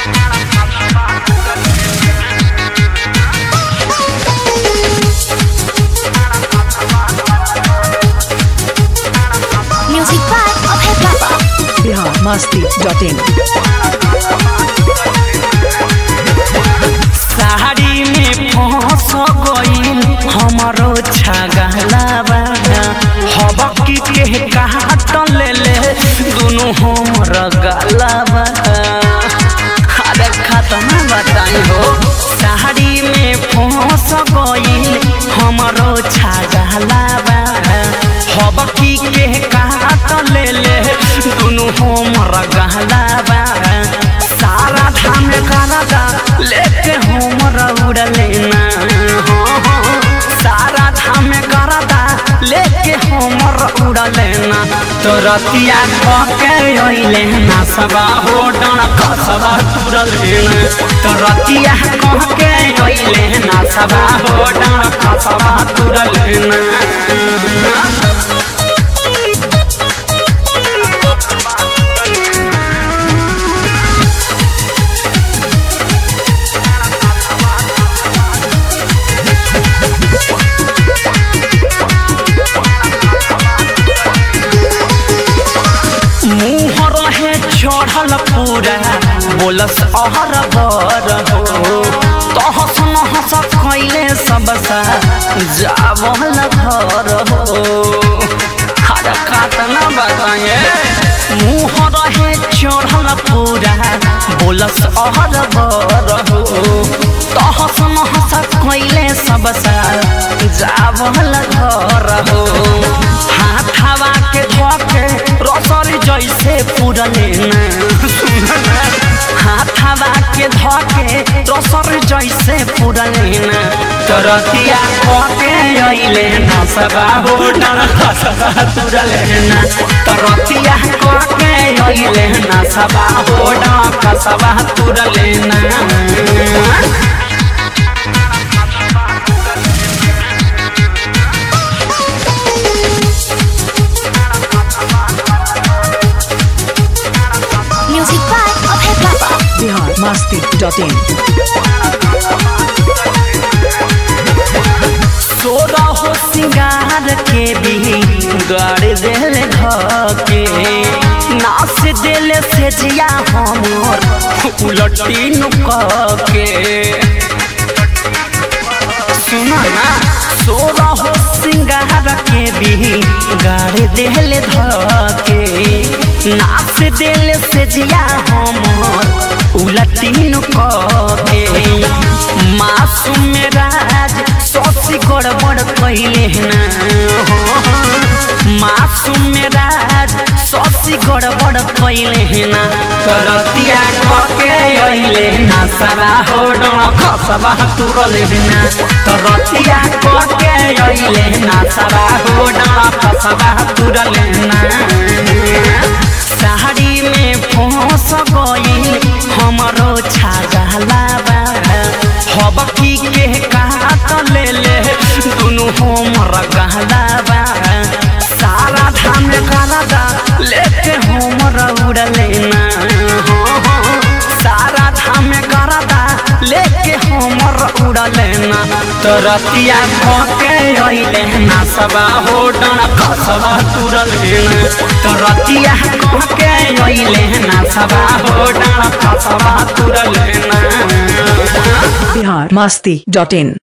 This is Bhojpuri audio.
Music by Abhay Baba. Bihar Masti dot in sari में फंस गईल हमरो छगलावा हबकी के काट ले ले दुनु हमर गलावा अरे खत्म बताई हो साड़ी में फंस गईल हमरो छगलावा हबकी के काट ले ले दुनु हमर गलावा सारा धाम करदा लेके हमरा उड़ले ना हो हो सारा धाम करदा लेके हमरा उड़ले ना तो रतिया कके अइले ना सबा हो डण कसबा तुरले ना तो रतिया कके अइले ना सबा हो डण कसबा तुरले ना मुँह रहे चढ़ल पूरा बोलस अहर बर हो तहस नहस खैले सबसा जावल घर हो हर काटना बताए मुँह रहे चढ़ल पूरा बोलस अहर बर हो तहस नहस खैले सबसा जावल घर हो हाथ हवा के धोके रसरी जैसे पुरले हाथ हवा के धोके रसरी जैसे पुरले तरतिया खोके अइले न सबा हो डर खसबा तुरले न तरतिया खोके अइले न सबा हो डर खसबा तुरले न Music by Abhay Baba. Bihar Masti dot in सोरा हो सिंगार के भी गाड़ दिल धके नाच दिल से जिया हमर उलटी नुक के सुना ना सोरा हो सिंगार के भी गाड़ दिल धके नाच दिल से जिया हमर उलटी नुक के मासूम राज ससी गड़बड़ कैले ना हो मासूम राज ससी गड़बड़ कैले ना करतिया कके अइले ना सरा हो डण खसबा तुरले ना करतिया कके अइले ना सरा हो डण खसबा तुरले ना साड़ी में फंस गईल हमरो छागलावा हबकी के काट ले ले दुनु हमर गहलावा सारा धाम करदा लेके हमर उड़ले ना हो हो सारा धाम करदा लेके हमर उड़ले ना तो रतिया खोके अइले ना सबा हो डण कसबा तुरले ना तो रतिया खोके अइले ना सबा हो डण कसबा तुरले ना बिहार मस्ती डॉट इन